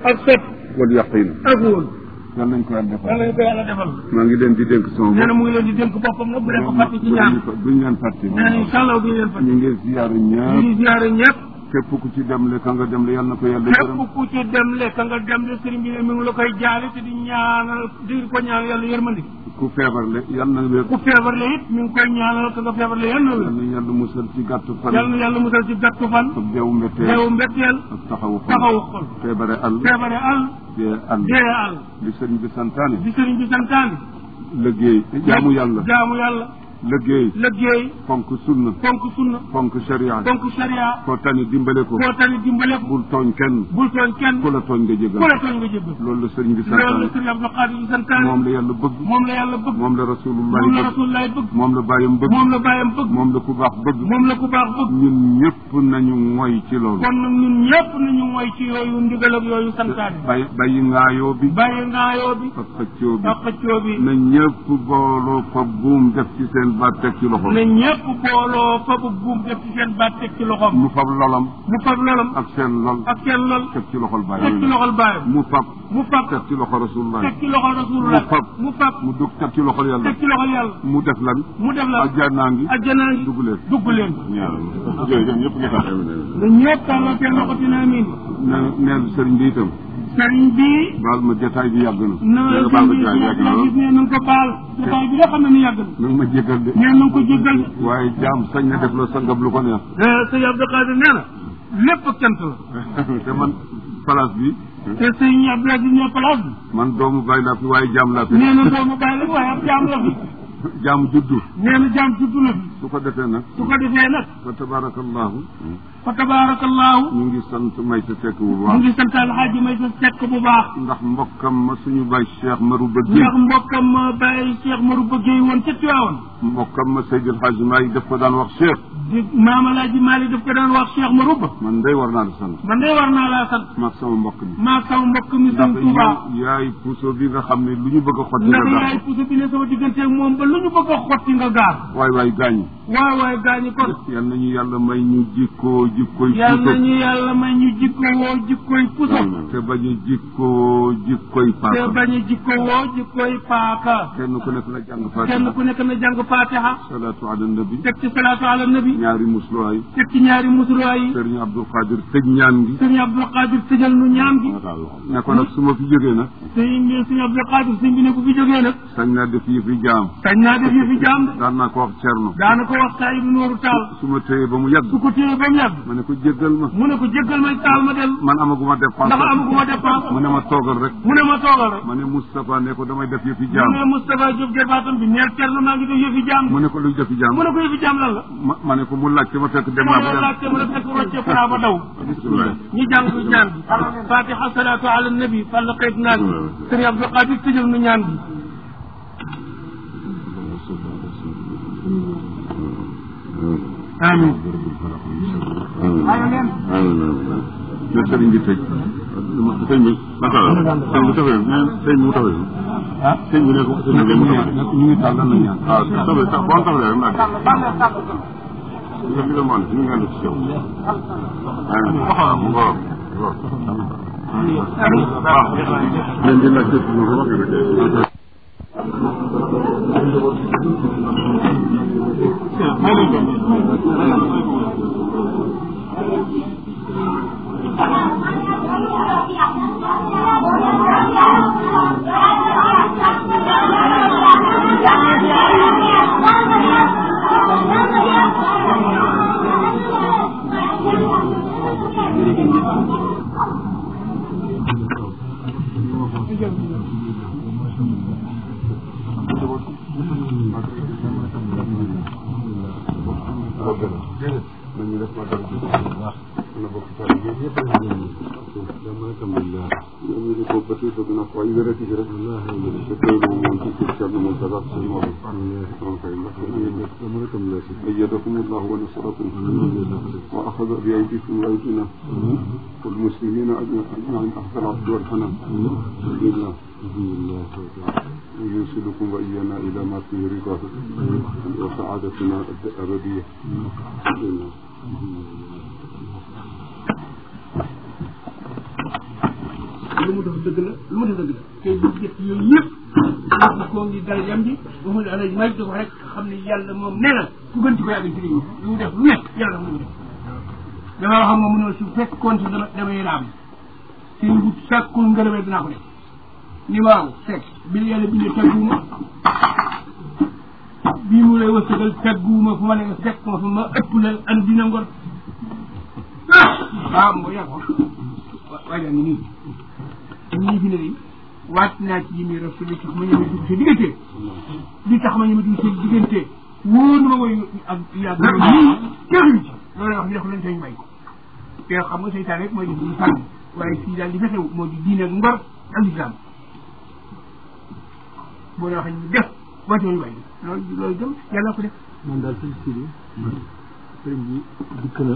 ak sot wal yaqin ak wóol yal nañ ko yàlla defal yàlla ñu ko yàlla defal maa ngi leen di dénk sama nee na bopp mu ngi leen di dénk boppam nag bu leen ko fàtte ci ñaan duñ leen fàtte nee na incha allah duñu leen fàtte ñu ngi ziyaaru ñu ñëpp ngi ziyaare ñëpp képp ku ci dem le ka nga dem le yal na ko yàlla gërëm képp ku ci dem le ka nga dem le sëriñ bi ne mi ngi la koy jaale te di ñaanal di ko ñaanal yàlla yërmandi ku feebar le yal na wér ku feebar le it mi ngi koy ñaanal ka nga feebar le yàlla na yal wér na yàlla musal ci gàttu fan yàlla na yàlla musal ci gàttu fan ak deewu mbetteel deewu mbetteel ak taxawu xol taxawu xol feebare al feebare al dee al dee al li sëriñ bi santaane di sëriñ bi santaani liggéey jaamu yàlla jaamu yàlla liggéey liggéey fonk sunna fonk sunna fonk sharia fonk sharia koo tani dimbale ko koo tani dimbale ko bul tooñ kenn bul tooñ kenn ku la tooñ nga jégal ku la tooñ nga jéggal loolu la sëriñ bi loolu la santaane sëriñ Abdou Khadir di santaani moom la yàlla bëgg moom la yàlla bëgg moom la rasulullahi moom la bëgg rasulullahi bëgg moom la bàyyam bëgg moom la bàyyam bëgg moom la ku baax bëgg moom la ku baax bëgg ñun ñëpp nañu moy ci loolu kon nag ñun ñëpp nañu mooy ci yooyu ndigal ak yooyu santaani bay bàyyi ngaayoo bi bàyyi ngaayoo bi ak xëccoo bi ak xëccoo bi na ñëpp booloo fa buum def ci seen baat teg ci loxo ne ñëpp booloo fa bu buum def ci seen baat teg ci loxoom mu fab lolam mu fab lolam ak seen lol ak seen lol teg ci loxol teg ci bàyyi loxol bàyyam mu fab mu fab teg ci loxo rasulullah teg ci loxol rasulullah mu fab mu fab mu dugg teg ci loxol yàlla teg ci loxol yàlla mu def lan mu def la ajjanaa ngi ajjanaa ngi dugg leen dugg leen ñaar jërëjëf ñëpp nga tax na ñëpp tàllal seen loxo dina amin ne neel sëriñ bi itam sëriñ bi baal ma jotaay bi yàgg na na nga sëriñ baal ma bi jotaay bi yàgg na gis lool ne na nga ko baal jotaay bi nga xam ne ni yàgg na na nga ma jégal de nee na nga ko jéggal waaye jaam sañ na def la sangam lu ko neex sëñ Abdou Khadir nee na lépp ak cant la te man place bi te sëñ Abdou Aziz ne place bi man doomu bàyyi laa fi waaye jaam laa fi nee na doomu bàyyi la waaye ab jaam la fi jaam juddu nee na jaam juddu la fi su ko defee nag su ko defee nag fa tabarakallahu fa tabarakallahu ñu ngi sant may sa tekk bu mu baax ngi sant alxaaji may sa sekk bu baax ndax mbokkam ma suñu bay Cheikh Maru Bëgg ndax mbokkam ma bàyyi Cheikh Maru bëggee woon ca Tiwaawan mbokkam ma Seydil Hadji Maalik daf ko daan wax Cheikh di maam alaaji Maalik daf ko daan wax Cheikh Maru ba man day war naa la sant man de war naa laa sant maag sama mbokk mi maa sama mbokk mi ndax sëñ Tuuba yow yaay puso bi nga xam ne lu ñu bëgg a xotti ndax nga yaay gaar puso bi ne sama digganteeg moom ba lu ñu bëgg a xotti nga gaar waay waay gaañ waaw waay gaañi kon yal nañu yàlla may ñu jikkoo jikkoy yal puso nañu yàlla may ñu jikko woo jikkoy puso te bañ a jikkoo jikkoy te paaka bañ a jikko woo jikkoy paaka kenn ku nekk na jàng kenn fatiha ku nekk na jàng fatiha salaatu ala nabi teg ci salaatu ala nabi ñaari musluwaay teg ci ñaari musulwaay yi sëriñ Abdul Qadir tëj ñaan gi sëñ Abdul Qadir tëjal nu ñaan gi ne ko nag su ma fi jógee nag sëñ bi sëñ Abdul Qadir sëñ bi ne bu fi jógee nag sañ naa def yi fi jaam sañ naa def yi fi jaam de daan naa ko wax Cerno daana ko wax saa yi nooru taal su ma téye ba mu yàgg su ko téye ba mu yàgg ma ne ko jéggal ma mu ne ko jéggal may taal ma dem man amaguma dépense ndax amaguma dépense mu ne ma toogal rek mu ne ma toogal rek ma ne Moustapha ne ko damay def yi fi mu ne jaam Moustapha Diop jarbaatam bi neel Cerno maa ngi def yëfi jaam mu ne ko luy def yi jaam mu ne ko yëfi jaam lan la ma ma ne ko mu laajte ma fekk dem mu naa ne ba laajte mu ne fekk rocce fara ba daw dem bisimilah ñu jàng ñu ñaan bi fatiha salatu ala nabi fàlla xëyt naan bi sëriñ Abdou Qadir tëjal nu ñaan bi amin na sëriñ bi tëj sëñ bi naka la sëñ bi tafee sëñ bi mu tafee ah sëñ bi ne ko sëñ bi mu tafee ñu ngi tàllal na ñaan waaw tafee sax boo tafee rek nag nga bi la moon ñu ngi ànd ci yow waaw mu ngoor leen di laaj tëj ñu ko waxee rek nañu def ma dara na bokk taal bi yëpp dama alhamdulillah ñoom ñu ko ba tey bëgg na ko ay wérati bi rek te teewlu moom ci ci Cerno Mountaga seen moom on kay ndax dama rekam la si ayyadakum Allah wa nasrakum wa akhadha bi aydikum wa aydina wal muslimina ajma'in ahsana abdu wal hanan alhamdulillah ويوصلكم وإيانا إلى ما فيه رضاه وسعادتنا الأبدية lu mu def dëgg la lu mu def dëgg la te bu jëf yooyu yëpp wax koo ngi dal yam ji waxul alay may di ko rek xam ne yàlla moom nee na ku gën ci ko yàgg ci réew mi lu mu def lu nekk yàlla mu def dama wax moom mu ne su fekkoon si dama damay raam si bu sàkkul ngërëmee dinaa ko def ni waaw fekk bi yàlla bindee tagguuma bii mu lay wërsëgal tagguuma fu ma ne nga fekk ma fu ma ëpp la an dina ngor waaw moo yaa ko waaye ngi nii ñii fi ne nii waat naa ci yi muy rasul li tax ma ñëme dugg sa diggante li tax ma ñëme dugg sa diggante wóor na ma mooy ak yàgg nii teexuñu ci loolu wax ñu def lañ sañ may ko te xam nga seytaan rek mooy def ñu sànni waaye fii daal li fa xew moo di diine ak ngor ak islam boo ne waxee ñu def wàcce ñu way loolu loolu gëm yàlla ko def man daal sëñ si bi sëriñ bi dikk na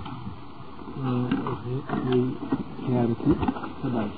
muy siyaare ci sa baay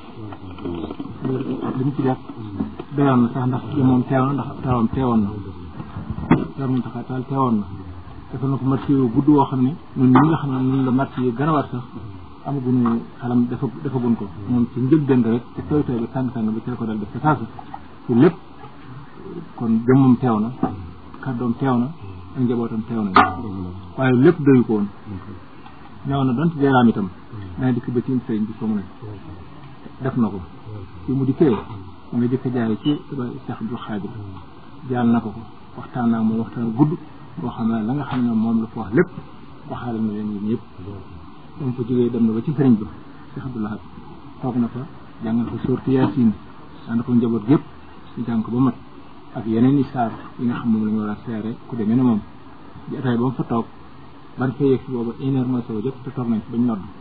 li mu ci def doyoon na sax ndax moom teewoon ndax teewoon teewoon na teewoon na taxaa taal teewoon na defal na ko marché yu gudd woo xam ne ñun ñi nga xam ne ñun la marché yi gën a war sax amaguñu xalam dafa defagun ko moom ci njëg dënd rek ci tooy tooy bi tàng tàng bi ci la ko dal def sa saasa ci lépp kon jëmmam teew na kàddoom teew na ak njabootam teew na waaye lépp doyu ko woon ñëw na donte jeeraam itam dana dikk ba ci sëriñ bi foo mu ne def na ko fi mu dikkee mu nga jëkk jaay ci Cheikh Abdou Khadir jaal na ko ko waxtaan naa moom waxtaan gudd boo xam ne la nga xam ne moom la fa wax lépp waxaale na leen yéen yëpp dama fa jógee dem na ba ci sëriñ ba Cheikh Abdou Lahad toog na fa jàngal fa sorti Yaasin ànd ko njaboot gépp ñu jàng ko ba mat ak yeneen i saar yi nga xam moom la ñu war a seere ku demee ne moom di ataay ba mu fa toog ban fee yegg si booba une heure mooy soog a jot te toog nañ bañ nodd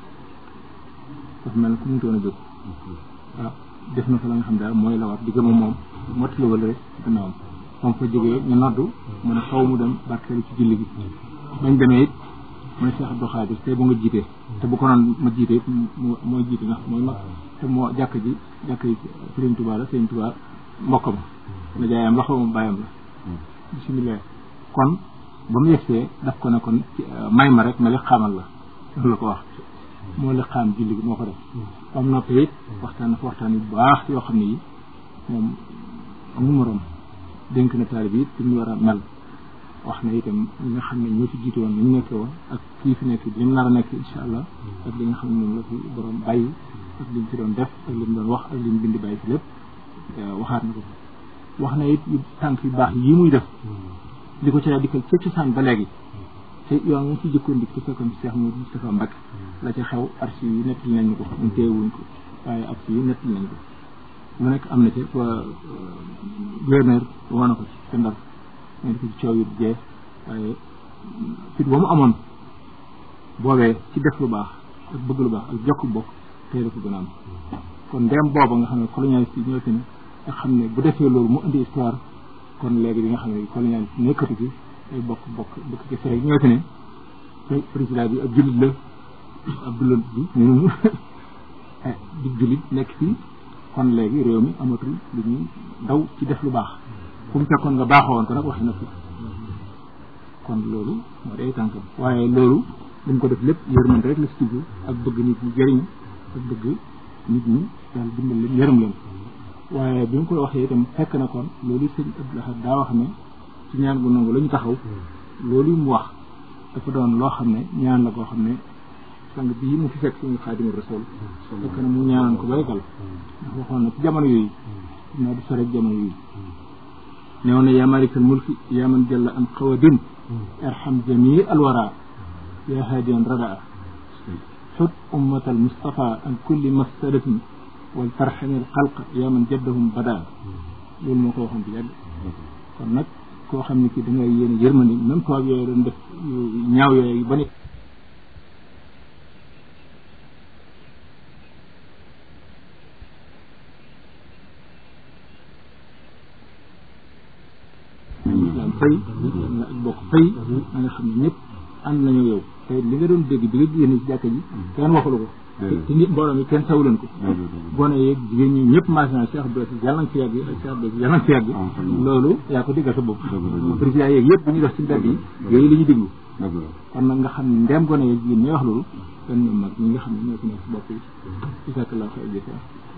dafa mel ne ku mënutoon a jóg waaw def na fa la nga xam daal mooy la war di gëm a moom mottali wala rek gannaawam moom fa jógee ñu noddu mu ne xaw mu dem barkeelu ci julli gi bañ demee it mu ne Cheikh Abdou Khadir tey bu nga jiitee te bu ko noon ma jiite it mooy jiite ndax mooy mag te moo jàkk ji jàkk ji Sëriñ Tuubaa la Sëriñ Tuubaa mbokkam na jaayam la xaw ma bàyyam la bisimilah kon ba mu yegsee daf ko ne kon may ma rek ma li xamal la loolu la ko wax moo li xaam julli gi moo ko def ba mu noppee it waxtaan dafa waxtaan yu baax yoo xam ne yi moom numérom dénk na taalib yi ci ñu war a mel wax na itam ñi nga xam ne ñoo ci jiite woon ni ñu nekkee woon ak kii fi nekk li mu nar a nekk incha allah ak li nga xam ne moom la fi borom bàyyi ak li mu fi doon def ak li mu doon wax ak li mu bind bàyyi fi lépp waxaat na ko wax na it yu tànk yu baax yi muy def di ko ci daal dikkal ca cosaan ba léegi te yoon mu ci jëkkoon dik te fekkoon ci Cheikh Mouhamadou Moustapha Mbacke la ca xew archive yi nettali nañ ko ñu teewuñ ko waaye archive yi nettali nañ ko lu nekk am na ci fa gouverneur wane ko ci te ndar ñu di ko ci coow yu jeex waaye fit ba mu amoon boobee ci def lu baax ak bëgg lu baax ak jokk bokk tey la ko gën a am kon ndem booba nga xam ne colonialiste yi ñoo fi ne nga xam ne bu defee loolu mu indi histoire kon léegi bi nga xam ne colonialiste nekkatu fi ay bokk bokk bokk ci fere ñoo fi ne président bi ab jullit la ab jullit bi ñun di jullit nekk fii kon léegi réew mi amatul lu ñuy daw ci def lu baax fu mu fekkoon nga baaxoo woon ko nag waxi na fi kon loolu moo day tànkam waaye loolu dañ ko def lépp yërmande rek la si jublu ak bëgg nit ñi jëriñ ak bëgg nit ñi daal dimbal leen yërëm leen waaye bi mu koy waxee itam fekk na kon loolu sëñ Abdou Lahad daa wax ne ci ñaan gu nangu la ñu taxaw loolu mu wax dafa doon loo xam ne ñaan la koo xam ne sang bii mu fi fekk suñu Xaadimu Rasuul fekk na mu ñaanoon ko baygal ndax waxoon na ci jamono yooyu naa di sore jamono yooyu neew na yaa malikal mulki yaa man jalla an xawadin arham jamii alwara yaa haadiyan radaa xut ummatal mustafa an kulli mafsadatin wal tarxamil xalq yaa man jaddahum badaa loolu moo ko waxoon bi yàgg kon nag koo xam ne kii da ngay yéene yërmandi même tubaab yooyu doon def ñaaw yooyu ba ne islam fay na ak bokk fay na nga xam ne ñëpp ànd nañu yow te li nga doon dégg bi nga génne ci jàkka ji kenn waxulu ko te nit mbooloo mi kenn sawuleen ko gone yeeg jigéen ñi ñëpp maasina Cheikh Abdou Aziz yàlla nga fi yàgg Cheikh Abdou Aziz yàlla nga fi yàgg loolu yaa ko diggal sa bopp président yeeg yëpp bu ñu def ci mbedd yi yooyu la ñuy déglu kon nag nga xam ne ndem gone yeeg jigéen ñi wax loolu kan ñoom mag ñi nga xam ne ñoo fi nekk si bopp yi ci fekk laa xëy jëfe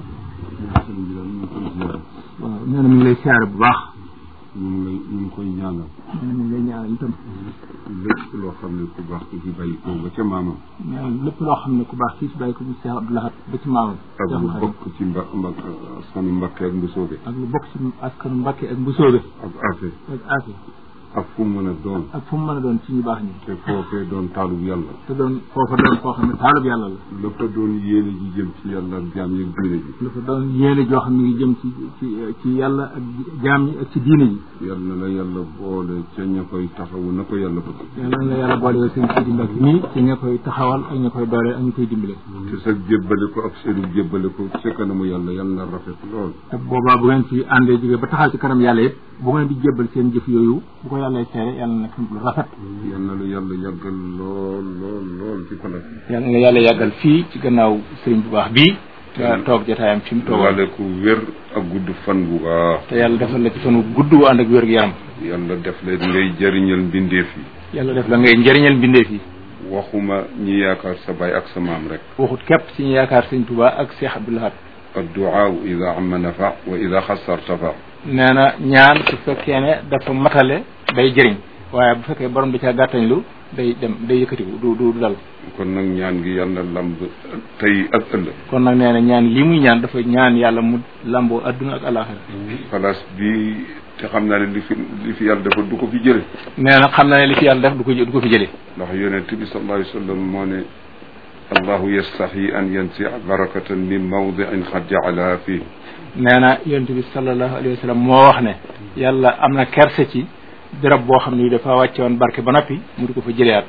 sëriñ bi daal ñu ngi koy ziar waaw nee na mi ngi lay siyaare bu baax ñu ngi lay ñu ngi koy ñaanal nee na mi ngi lay ñaanal itam lépp loo xam ne ku baax ku fi bàyyi ko ba ca maamam nee na lépp loo xam ne ku baax fii si bàyyi ko bu Cheikh Abdou Lahad ba ci maamam ak Cheikh lu Khadim bokk ci mba mba askanu Mbakke ak Mbusoobe ak lu bokk ci askanu Mbàkke ak Mbusoobe ak Afe ak Afi ak fu mu mën a doon ak fu mu mën a doon ci ñu baax ñi te foofee doon taalub yàlla te doon foofa doon foo xam ne taalub yàlla la la fa doon yéene ji jëm ci yàlla ak jaam yi ak diine ji lu fa doon yéene joo xam ne ngi jëm ci ci ci yàlla ak jaam ñi ak ci diine ji yàlla na la yàlla boole ca ña koy taxawu na ko yàlla bëgg yàlla na la yàlla boole yow seen Sidi Mbacke nii ci ña koy taxawal ak ña koy dooleel ak ña koy dimbale te sa jébbale ko ak seenu jébbale ko ca kanamu yàlla yàlla na rafet lool te boobaa bu ngeen ci àndee jógee ba taxaw ci kanam yàlla yëpp bu ngeen di jébbal seen jëf yooyu bu ko yàlla seere yàlla na nekk lu rafet yàlla na la yàlla yàggal lool lool lool ci pala yàlla na yàlla yàggal fii ci gannaaw sëriñ bu baax bii te toog jotaayam fi mu toog waale ku wér ak gudd fan bu baax te yàlla defal la ci fanu gudd wu ànd ak wér gu yaram yàlla def leen ngay jëriñal mbindeef yi yàlla def la ngay njëriñal mbindeef yi waxuma ñi yaakaar sa baay ak sa maam rek waxut képp ci ñu yaakaar sëriñ Tuubaa ak Cheikh Abdou Lahad adduaa ida amma nafa wa ida xasar tafa nee na ñaan su fekkee ne dafa matale day jëriñ waaye bu fekkee borom bi caa gàttañlu day dem day yëkkatiku du du dal kon nag ñaan gi yàlla lamb tey ak ëllëg kon nag nee na ñaan lii muy ñaan dafa ñaan yàlla mu lamboo adduna ak alaxira place bi te xam naa ne li fi li fi yàlla dafa du ko fi jële nee na xam na ne li fi yàlla def du ko du ko fi jëlee ndax yonent bi sallallahu alayhi wa sallam moo ne allahu yastahi an yansia barakatan min mawdiin xad jaalaha fii nee na yonent bi sallallahu alayhi wa sallam moo wax ne yàlla am na kerse ci béréb boo xam ne dafa wàcce woon barke ba noppi mu di ko fa jëleyaat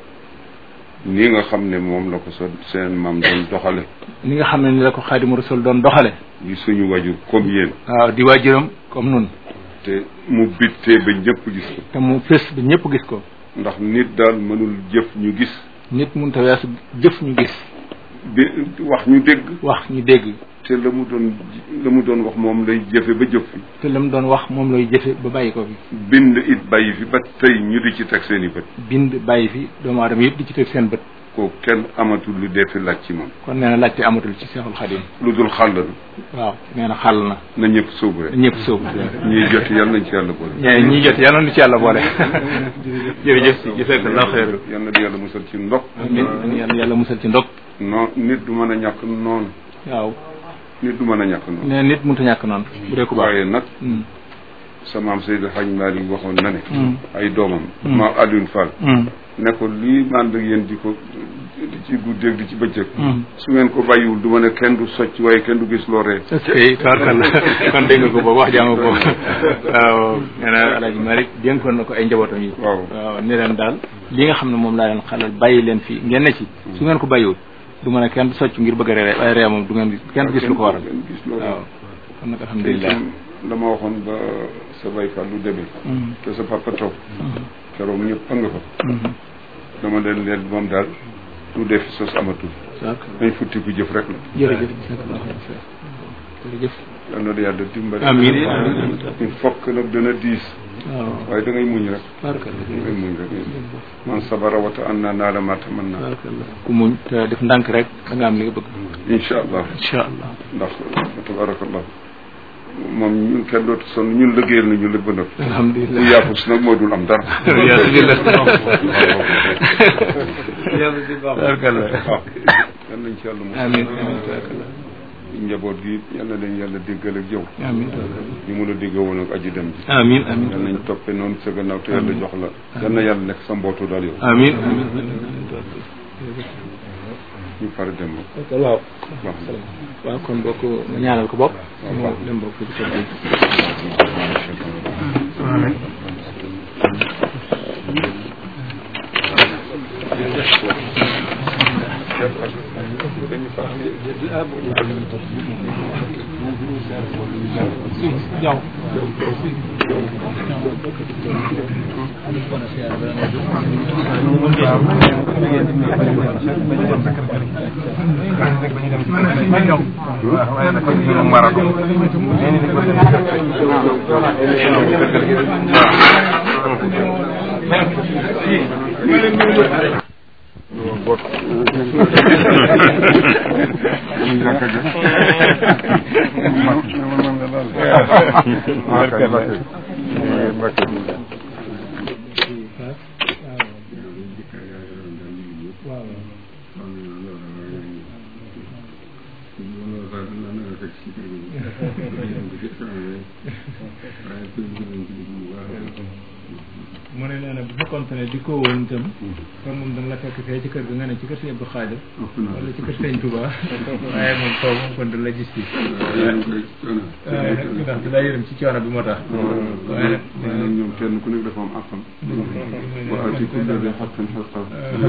nii nga xam ne moom la ko sa seen maam doon doxale ni nga xam ne ni la ko xaadimu rasul doon doxale yi suñu wajur comme yéen waaw di waajuram comme nun te mu bittee ba ñëpp gis ko te mu fës ba ñëpp gis ko ndax nit daal mënul jëf ñu gis nit mun ta weesu jëf ñu gis bi wax ñu dégg wax ñu dégg te la mu doon la mu doon wax moom lay jëfe ba jëf fi te la mu doon wax moom lay jëfe ba bàyyi ko fi bind it bàyyi fi ba tey ñu di ci teg seen i bët bind bàyyi fi doomu aadama yëpp di ci teg seen bët ko kenn amatul lu dee fi laaj ci moom kon nee na laajte amatul ci seexul xadim lu dul xàllal waaw nee na xàll na na ñëpp sóobu rek ñëpp sóobu ñuy jot yàlla nañ ci yàlla boole ñee ñii jot yàlla nu ci yàlla boole jërëjëf si jazakallahu xeer yàlla na yàlla musal ci ndox amiin yàlla yàlla musal ci ndog non nit du mën a ñàkk noonu waaw nit du mën a ñàkk noonu nee nit mënut a ñàkk noonu bu dee ku baax waaye nag Mm. sa maam Seydou Hadj Malick waxoon na ne Mm. ay doomam Mm. ma Alioune Fall Mm. ne ko lii mànd ak yéen di ko di ci guddeeg di ci bëccëg Mm. su ngeen ko bàyyiwul du ma ne kenn du socc waaye kenn du gis loo ree ok tabarkalla kon dégg nga ko boobu wax jàmm ko waaw nee na alaaji Malick dénkoon na ko ay njabootam yi waaw waaw ne leen daal li nga xam ne moom laa leen xalal bàyyi leen fii ngeen ne ci su ngeen ko bàyyiwul du mën a kenn du socc ngir bëgg a ree waaye ree moom du ngeen gis kenn du gis lu ko waral kenn gis loo waaw ree kon nag te alhamdulilah itam la ma waxoon ba sa bay fa lu demee Mm. te sa papa toog keroog ñëpp a nga fa Mhm. dama leen leen moom daal lu def sos amatul tabarkalla dañ futti ku jëf rek la jërëjëf jërëjëf yal na yàlla dimbali Amiin. il faut que nag dana diis waaw waaye da ngay muñ rek tabarkalla da ngay muñ rek man sabara wata an naa naa la ma tamanna tabarkalla ku muñ te def ndànk rek da nga am li nga bëgg incha allah incha allah ndax tabarakallah moom ñun kenn dootu sonn ñun liggéeyal nañu lépp ba nag bu alhamdulilah yaafus nag moo dul am dara yasubillah tabarkalla waaw yal nañ ci yàlla mos amin amin tabarkalla njaboot gi yal na leen yàlla déggal ak yow amin ñu mun a dégg woon ak aji dem ji amin amin yal nañ toppe noonu sa gannaaw te yàlla jox la yal na yàlla nekk sa mbootu daal yow amin amin ñu pare dem ba waaw baax na waaw kon bokk ma ñaanal ko bopp mu dem bokk di ko dégg waaw bot ñu jàkka ja Mbacke Mbacke mu ne nee na bu fekkoon ne di ko woon itam kon moom dana la fekk fee ci kër ga nga ne ci kër Sëñ Abdou Khadir wala ci kër Sëñ Touba waaye moom foofu moom kon dana la gis fii waaye nag ndax da laa yërëm ci coono bi moo tax waaye nag waaye nag ñoom kenn ku nekk dafa am àqam wa aati kulla di xaqin xaqam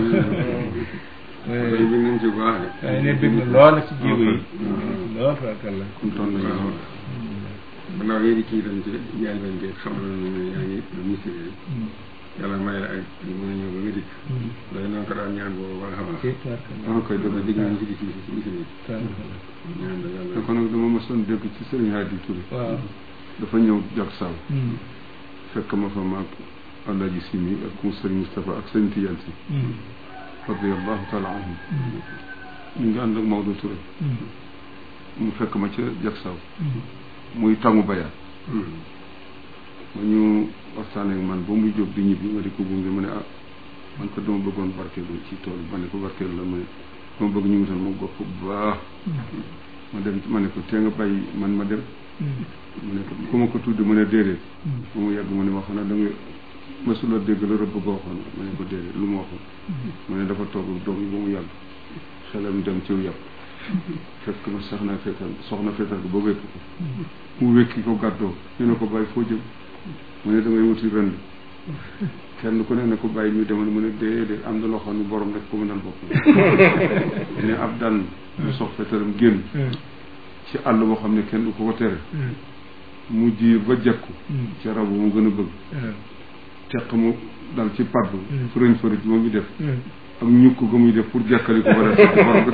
waaye bi ngeen ci baax waaye ne bëgg na lool ci jiwu yi lool fakalla kontaan nañu lool gannaaw yéen i kii dañ ci jaay leen bi xamal na ne yaa ngi ministre yi yàlla may la ak mën a ñëw ba nga dikk day noonu ko daan ñaan boobu ba nga xam ci fakalla dama koy dégg dégg nañu ci dikk ci ministre yi ñaan la yàlla kon nag dama mësoon dégg ci sëriñ Hadi Touré waaw dafa ñëw jak saw fekk ma fa maag Alaaji Simi ak mu sëriñ Moustapha ak sëriñ Tidiane si radiallahu taala anhum ñu ngi ànd ak Maodo Touré mu fekk ma ca jak saw muy tàngu bayaat ma ñu waxtaanee ak man ba muy jóg di ñibbi ma di ko gunge ma ne ah man ko dama bëggoon barkeelu ci tool bi ma ne ko barkeelu la ma ne dama bëgg ñu wutal ma gopp bu baax ma dem ma ne ko tee nga bàyyi man ma dem mu ne ko ku ma ko tudd mu ne déedéet ba mu yàgg mu ne ma xanaa da nga mësula dégg la rëbb ko waxoon ma ne ko déedéet lu ma waxoon mu ne dafa toog ak doom yi ba mu yàgg xelam dem ciw yàpp fekk ma sax na feetal soxna feetal ko ba wékk ko mu wékki ko gàddoo ñu ne ko bàyyi foo jëm mu ne damay wuti ren kenn ku ne ne ko bàyyi ñu demal mu ne déedéet am na loo xam ne borom rek ko mënal bopp ne ab daan mu sox fetalam génn ci àll boo xam ne kenn du ko ko tere mu jiir ba jekku ci rabu mu gën a bëgg teq mu dal ci padd fërëñ fërëj moom mi def ak ñukk ga muy def pour jàkkali ko ba def borom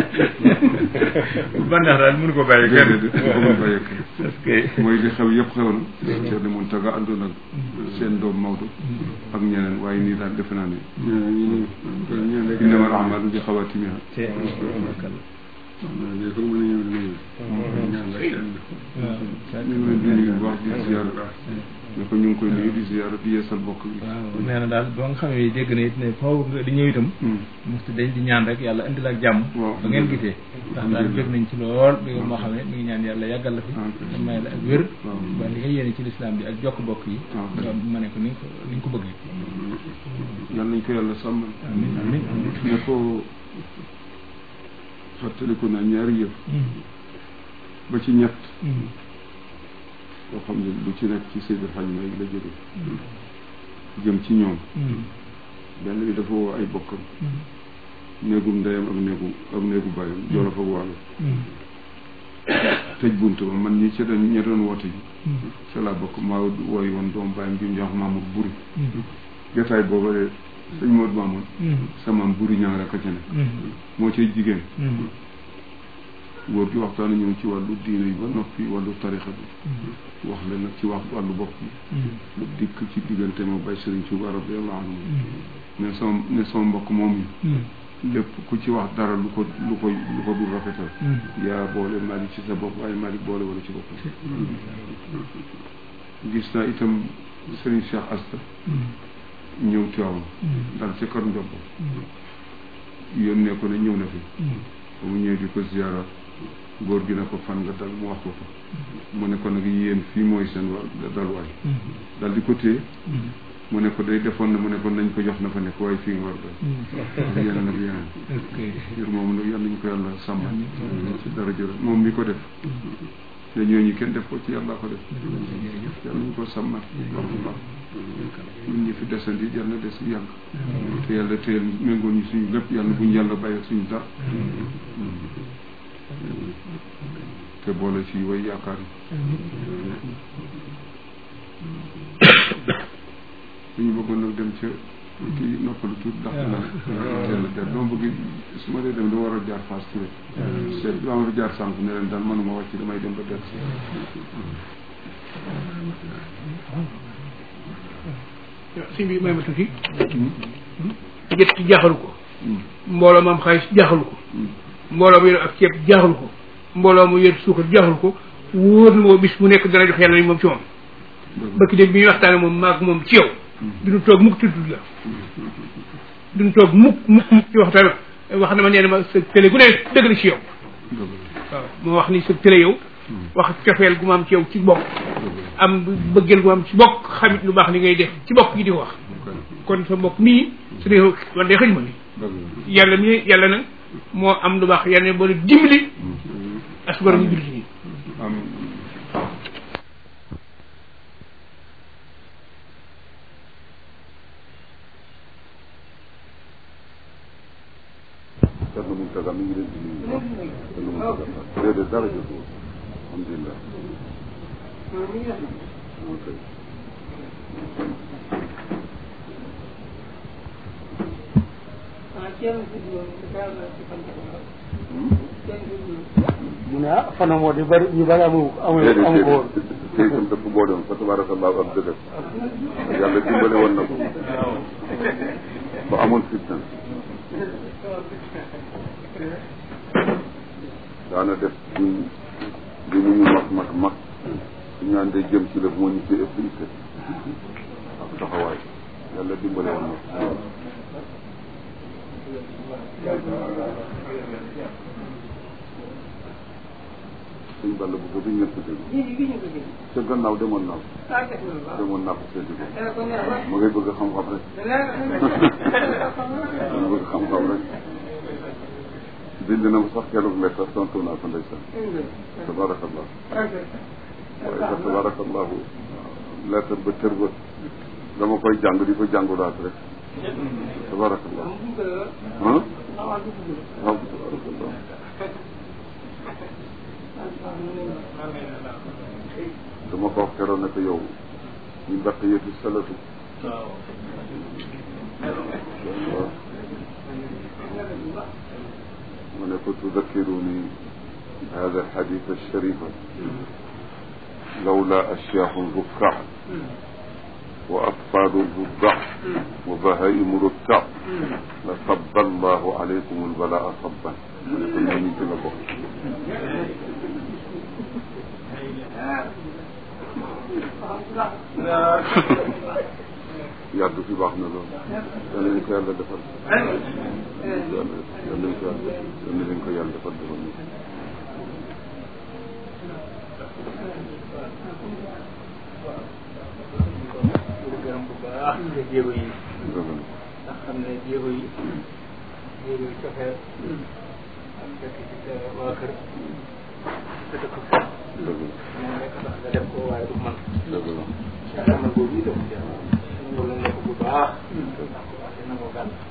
ban ndax daal mënu ko bàyyi kenn déedéet ko mën bàyyi kenn parce que mooy li xew yëpp xew na Thierno Mountaga àndoon ak seen doom Maodo ak ñeneen waaye nii daal defe naa ne innamal a'maalu bi xawaatimiha ci fakalla ne ko mën a ñëw nuyu ñaan la kenn ñu ngi leen di nuyu bu baax di ziyaara ne ko ñu ngi koy nuyu di ziyaara di yeesal bokk bi waaw nee na daal boo nga xamee dégg na it ne foofu nga di ñëw itam musti dañ di ñaan rek yàlla indil ak jàmm waaw ba ngeen gisee ndax daal bëgg nañ ci lool bi moo xam ne mi ngi ñaan yàlla yàggal la fi te may la ak wér ba li nga yéene ci lislaam bi ak jokk bokk yi nga ma ne ko ni nga ko ni nga ko bëggee yal nañ ko yàlla sàmmal amin amin amin ne ko fàttaliku naa ñaari yëf ba ci ñett yoo xam ne lu ci nekk ci Seydi Hadj Malick la jóge jëm ci ñoom benn bi dafa woo ay bokkam néegum ndeyam ak néegu ak néegu bàyyam jolof ak wàllu tëj bunt ba man ñi ci doon ña doon woote ji ca laa bokk maa wooy woon doom bàyyam bi mu jox Mamour Buri jotaay booba de sëñ Modou Mamour sama Buri ñaa rek a ca ne moo cay jigéen góor gi waxtaan ñëw ci wàllu diine yi ba noppi wàllu tarixa bi wax leen nag ci wax wàllu bopp bi lu dikk ci diggante ma bay Sëriñ Tuuba radiyallahu anhu ne sama ne sama mbokk moom yi lépp ku ci wax dara lu ko lu ko lu ko dul rafetal yaa boole Malick ci sa bopp waaye Malick boole wala ci boppam gis naa itam Sëriñ Cheikh Asta ñëw Tiwaawan dal ci kër Ndiob yónnee ko ne ñëw na fi ba mu ñëwee di ko ziyaara góor gi ne ko fan nga dal mu wax ko ko mu ne ko nag yéen fii mooy seen wa dalwaay dal di ko téye mu ne ko day defoon na mu ne ko nañ ko jox na fa nekk waaye fii nga war a dal ak yeneen ak yeneen ngir moom nag yàlla ñu ko yàlla sàmm ci dara jël moom mi ko def te ñooñu kenn def ko ci yàlla ko def yàlla ñu ko sàmmal wax bu baax ñun ñi fi desandi yàlla na des bu yàgg te yàlla teel méngoo ñu suñu lépp yàlla buñ yàlla bàyyi ak suñu dara te boole ci way yaakaar yi suñu bëggoon nag dem ca kii noppalu tuut ndax la teel a dem dama bëgg su ma dee dem dama war a jaar Fass Touré seet dama fi jaar sànq ne leen daal mënuma wàcc damay dem ba del sëñ bi may ma tuuti jët ci jaaxalu ko mbooloo mu am xaalis jaaxal ko mbooloo mu yor ak ceeb jaaxal ko mbooloo mu yor suukar jaaxal ko wóor na moo bis mu nekk dana jox yàlla ni moom ci moom bëkk dégg bi ñuy waxtaane moom maag moom ci yow duñu toog mukk tudd la duñu toog mukk mukk mukk ci waxtaan wax na ma nee na ma sa télé gu ne dëgg la ci yow waaw moo wax ni sa télé yow wax cofeel gu ma am ci yow ci bokk am bëggeel gu ma am ci bokk xamit lu baax li ngay def ci bokk gi di ko wax kon sa mbokk mii su dee wan dee xëj ma ni yàlla mi yàlla nag moo am lu baax yàlla ne boole dimbali asgor ñu jullit ñi Thierno Mountaga mi ngi leen di nuyu bu baax Thierno Mountaga déedéet dara jotul alhamdulilah ok mu ne ah fanam moo di bëri ñu bëri amu amu déedéet amu ko woon déedéet te itam dëkk boo dem fa tabarakallah am dëgg yàlla dimbale woon na ko ba amoon fitna daana def buñ bi mu ñu mag mag mag su ñaan day jëm ci lëf moo ñu ci ëpp itte ak taxawaay yàlla dimbale woon na ko suñ ball bu ko biñ ñëpp dégg ca gannaaw demoon naa ko demoon naa ko seeti ko ma ngay bëgg xam-xam rek ma bëgg xam-xam rek bind na ma sax keroog lettre tontu naa ko ndeysaan tabarakallah waaye fa tabarakallahu lettre ba tër ba dama koy jàng di ko jàngulaat rek tabarakallah ah waaw tabarakallah dama ko wax keroog ne ko yow ñu baqiyatu salatu waaw mu ne ko tudakkiruni hada alxadith alsharifa lawla ashyahu rukkac wa atfalu ruddac wa bahaimu rukkac la sabba allahu alaykum albalaa sabban mu ne ko ñooñu ci la bokk yàgg fi baax na lool yal nañ ko yàlla defal yàlla yal nañ ko yàlla yal nañ ko yàlla defal defal ñu gërëm bu baax ci jéego yi dëgg ndax xam ne jéego yi jéego yi cofeel ak fekk ci sa waa kër sa dëkk fa la dëgg moom nekk tax nga def ko waaye du man la dëgg la xamal boobu itam ñëw la nekk bu baax ndax ko waxee na moo gàll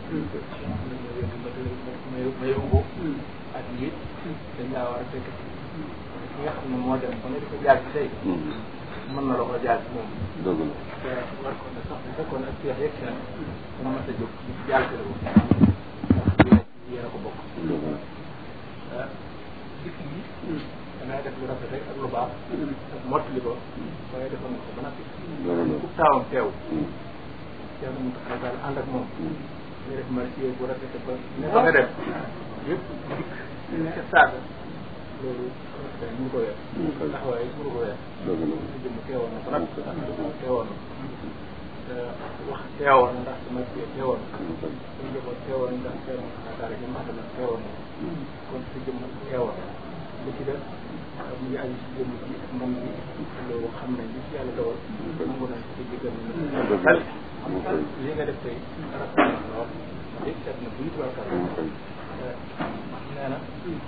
ma yóbbu ak yi dañ laa war a fekk ci ki nga xam ne moo dem ba nga di ko jaar ci tey mën na la ko jaar ci moom dëgg la te war ko ne sax bu fekkoon ak seex yegg si na dana mën a jóg di ci jàll ko ndax yéen yéen a ko bokk dëgg la ah dikk yi dangay def lu rafet rek ak lu baax ak mottali ko waaye defoon nga ko ba noppi dëgg la ku taawam teew teew na mu tax daal ànd ak moom nga def marché bu rafet ba ne ba nga dem yëpp dikk ca saaga loolu rafet ñu ko weer taxawaay yi mënu ko weer dëgg la sa jëmm teewoon na ba noppi teewoon na te wax teewoon na ndax sama teewoon na suñu njaboot teewoon ndax teewoon na daara ji ma xam teewoon na kon sa jëmm teewoon na li ci def mu ngi aju si jëmm ji ak moom ji loolu xam nañ li ci yàlla dogal nangu nañ ci jëggal dëgg xel la li nga def tey rafet na lool léegi set na buy tubaab nee na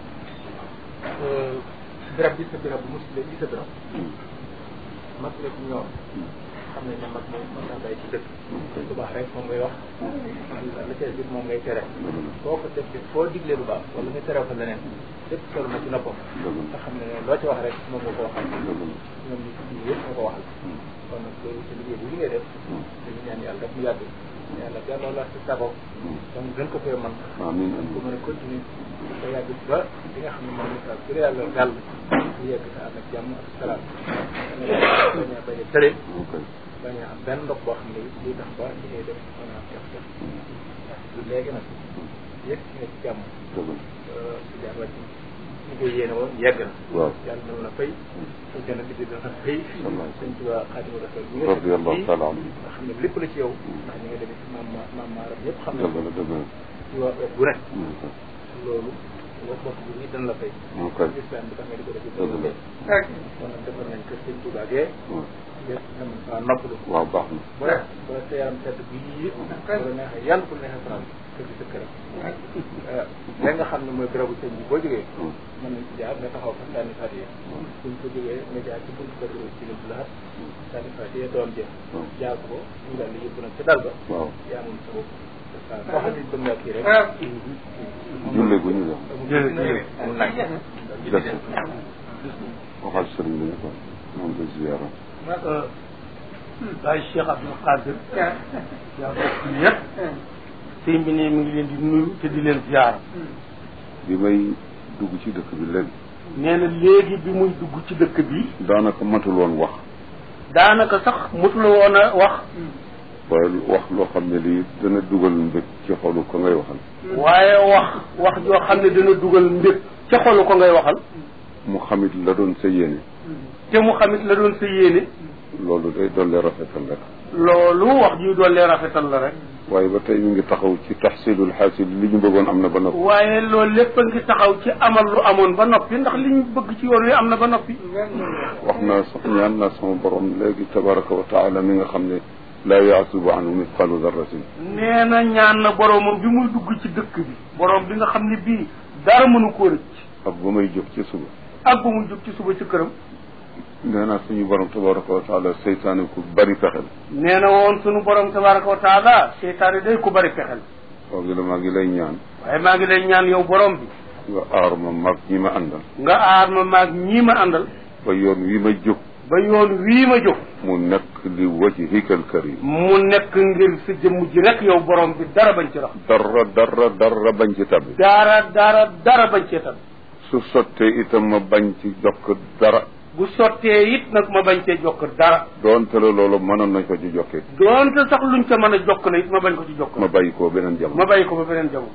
birab bi sa birab bu musile bi sa birab mag la ci ñoom xam nañ ne mag moom mën naa bàyyi ci dëkk lu baax rek moom ngay wax la ca biir moom ngay tere boo ko def foo diglee lu baax wala nga tere ko leneen lépp solo na ci noppam nga xam ne loo ci wax rek moom nga ko waxal ñoom ñu ci biir yëpp nga ko waxal kon nag loolu ci liggéey bi li ngay def dañu ñaan yàlla rek mu yàgg yàlla delloo la si sago donc gën ko fee man amiin ko mën a continuer ba yàgg ba li nga xam ne moom la su dee yàlla gàll ñu yegg sa ànd ak jàmm ak salaam bañ a bañ a tëre bañ a am benn ndox boo xam ne lii tax ba li ngay def mën a def def lu léegi nag yëpp ci nekk jàmm dëgg la si jàmm ci ñu koy yéene woon yegg na waaw yàlla dana la fay su jana bi dana fay Wallaay. sëñ Tuubaa Xaadimu Rasuul bi nga radiyallahu fii taala anhu nga xam ne lépp la ci yow ndax ñi nga demee ci maam ma maam maaram yëpp xam ne dëgg la dëgg la ci waa wet bu rek Hmm. loolu wax bokk bu nii dana la fay ok islam bi tax nga di ko def dëgg la kon nag defar nañ kër sëñ Tuubaa gee Hmm. yëpp nga mën faa noppalu waaw baax na bu la bu la sa yaram sedd bii bu la neexee yàlla bu la neexee faral kër gi sa kër la nga xam ne mooy bérébu sëñ bi boo jógee Hmm. mën nañ ci jaar nga taxaw fa sànni fatiye buñ ko jógee nga jaar ci buntu kër ci lu laat sànni fatiye doom jë Hmm. jaar ko ñu daal di yóbbu nag ca dal ba waaw yaa moom sa bopp waaw koo xam ne bëgg nga kii rek julle gu ñu def jërëjëf amul laaj des waxal sëriñ bi ne ko moom ko ziyaara Baye Cheikh Abdou Khadir yaa bokk ñëpp sëñ bi ne mi ngi leen di nuyu te di leen ziyaara bi may dugg ci dëkk bi léegi nee na léegi bi muy dugg ci dëkk bi daanaka matul woon wax daanaka sax motul woon a wax waaye wax loo xam ne lii dana dugal mbég ci xolu ko ngay waxal waaye wax wax joo xam ne dana dugal mbég ca xolu ko ngay waxal mu xamit la doon sa yéene te mu xamit la doon sa yéene loolu day dolli rafetal rek loolu wax ji doon lee rafetal la rek waaye ba tey mi ngi taxaw ci taxsilul xaasil li ñu bëggoon am na ba noppi waaye loolu lépp a ngi taxaw ci amal lu amoon ba noppi ndax li ñu bëgg ci yoon wi am na ba noppi wax naa sax ñaan naa sama borom léegi tabaraka wa taala mi nga xam ne laa yaasubu anhu misqalu darratin nee na ñaan na boromam bi muy dugg ci dëkk bi borom bi nga xam ne bii dara mënu koo rëcc ak ba may jóg ci suba ak ba muy jóg ci suba ci këram nee naa suñu borom tabaraka wa taala seytaane ku bari pexel nee na woon sunu borom tabaraka wa taala seytaane day ku bari pexel waaw gi la maa ngi lay ñaan waaye maa ngi lay ñaan yow borom bi nga aar ma mag ñi ma àndal nga aar ma maag ñii ma àndal ba yoon wi ma jóg ba yoon wii ma jóg mu nekk li wajhikal karim mu nekk ngir sa jëmm ji rek yow borom bi dara bañ ci rax dara dara dara bañ ci tabbi dara dara dara bañ cee tam su sottee itam ma bañ ci jokk dara bu sottee it nag ma bañ cee jokk dara doonte la loolu mënoon nañ ko ci jokkee doonte sax luñ ca mën a jokk na it ma bañ ko ci jokk ma bàyyi koo beneen ma jamono bàyyi ko ba beneen jamono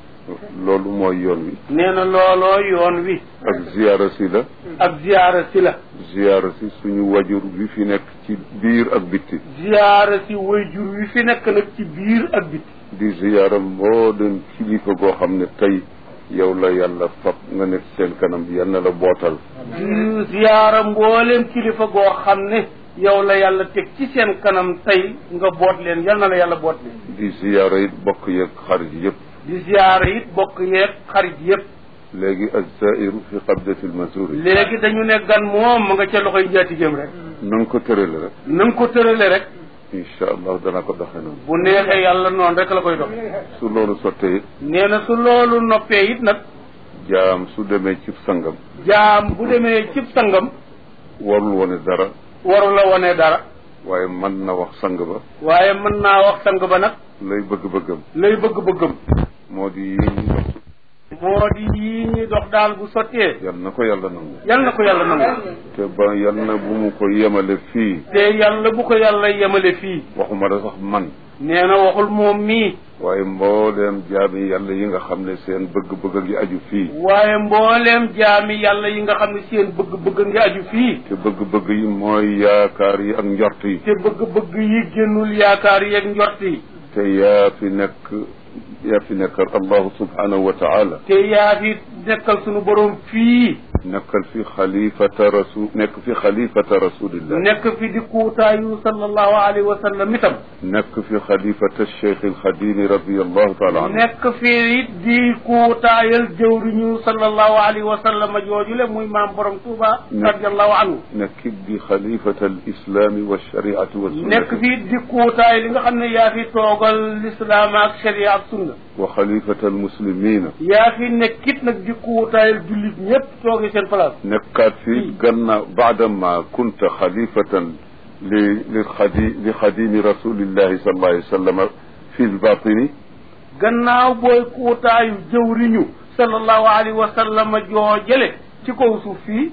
loolu mooy yoon wi nee na looloo yoon wi ak ziyaara si la ak ziyaara si la ziyaara si suñu wajur wi fi nekk ci biir ak bitti ziyaara si wayjur wi fi nekk nag ci biir ak biti di ziyaara mbooleem kilifa goo xam ne tey yow la yàlla fab nga nekk seen kanam yal na la bootal di ziyaara mbooleem kilifa goo xam ne yow la yàlla teg ci seen kanam tey nga boot leen yal na la yàlla boot leen di ziyaara it bokk yeeg xarit yëpp di ziyaara it bokk yeeg xarit yëpp léegi azairu fi qabdati lmasuri léegi dañu ne gan moom ma nga ca loxoy njaatigéem rek na nga ko tërale rek na nga ko tërale rek incha allah dana ko doxe noonu bu neexee yàlla noonu rek la koy dox su loolu sottee it nee na su loolu noppee it nag jaam su demee ci sangam jaam bu demee cib sangam warul wone dara waru la wone dara waaye mën na wax sang ba waaye mën naa wax sang ba nag lay bëgg-bëggam lay bëgg-bëggam moo di yi ñu dox moo di yii ñuy dox daal bu sottee yal na ko yàlla nangu yal na ko yàlla nangu te ba yal na bu mu ko yemale fii te yàlla bu ko yàlla yemale fii waxuma da sax man nee na waxul moom mii waaye mbooleem jaami yàlla yi nga xam ne seen bëgg-bëgg ngi aju fii waaye mbooleem jaami yàlla yi nga xam ne seen bëgg-bëgg ngi aju fii te bëgg-bëgg yi mooy yaakaar yi ak njort yi te bëgg-bëgg yi génnul yaakaar yeeg njort yi te yaa fi nekk yaa fi nekkal allahu subhanahu wa taala te yaa fi nekkal sunu borom fii nekkal fi xalifata rasul nekk fi xalifata rasulillah nekk fi di kuutaayu sallallahu alayhi wa sallam itam nekk fi xalifata cheikh alxadimi radiallahu taala anhu nekk fi it di kuutaayal jëwriñu sallallahu alayhi wa sallam joojule muy maam borom Tuuba radiallahu anhu nekk di xalifata alislami walshariati nekk walsunnati fi di kuutaay li nga xam ne yaa fi toogal lislaam ak sharia ak sunna wa xalifata almuslimina yaa fi nekkit nag di kuutaayal jullit ñëpp tooge seen place nekkaat fi gannaaw baadama kunta xalifatan li li xadi li xadimi rasulillahi sallallahu alayhi wa sallam fi lbatini gannaaw booy kuutaayu jëwriñu sallallahu alayhi wa sallam joojale ci kaw suuf fii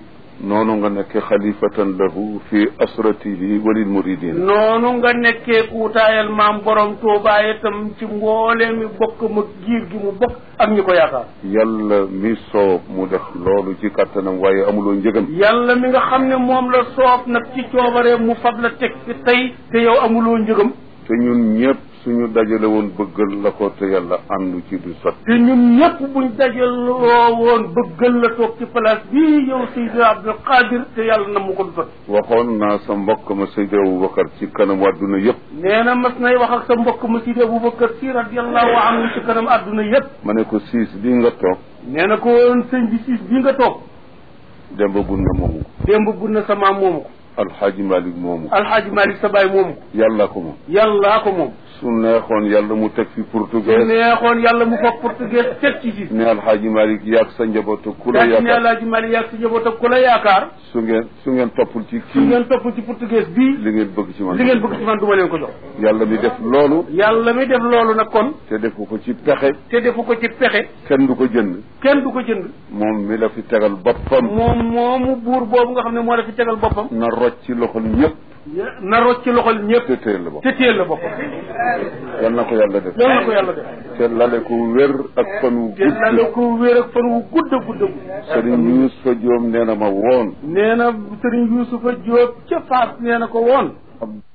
noonu nga nekk xalifatan lahu fi asratihi walil muridin noonu nga nekkee kuutaayal maam borom Tuubaa itam ci mboolee mi bokk ma giir gi mu bokk ak ñi ko yaakaar yàlla mi soob mu def loolu ci kàttanam waaye amuloo njëgam yàlla mi nga xam ne moom la soob nag ci coobaree mu fab la teg fi tey te yow amuloo njëgam te ñun ñëpp suñu dajale woon bëggal la ko te yàlla àndu ci du sot te ñun ñëpp buñ dajaloo woon bëggal la toog ci place bii yow Seydi Abdul Qadir te yàlla na mu ko du sot waxoon naa sa mbokk ma Seydi Aboubacar ci kanam àdduna yëpp nee na mas nay wax ak sa mbokk ma Seydi Aboubacar si radiallahu anhu ci kanam àdduna yëpp ma ne ko siis bi nga toog nee na ko woon sëñ bi siis bii nga toog demba gun na moomu ko démb gun na sa maam moomu ko alxaaji Malick moomu ko alxaaji Malick sa baay moomu ko yàlla ko moom yàllaa ko moom su neexoon yàlla mu teg fi su portugais neexoon yàlla mu foog portugais teg ci siis ne alxaaji Malick yaag sa njabootu ku la daa ci ne yaakaar alaaji Malick yaag si njaboot ak ku la yaakaar su ngeen su ngeen toppul ci su kii ngeen topp ci portugais bii li ngeen bëgg ci man li ngeen bëgg ci man du ma leen ko jox yàlla mi def loolu yàlla mi def loolu nag kon te defu ko ci pexe te defu ko ci pexe kenn du ko jënd kenn du ko jënd moom mi la fi tegal boppam moom moomu buur boobu nga xam ne moo la fi tegal boppam na rocc ci loxol ñëpp na rocc ci loxol ñëpp te téel la bopp te téel la boppam yal na ko yàlla def loolu na ko yàlla def te lale ko wér ak fan wu te la la gudd ko wéer ak fan wu gudd a gudd a gudd sëriñ Yuusufa Joom nee na ma woon nee na sëriñ Yuusufa Jóob ca Faas nee na ko woon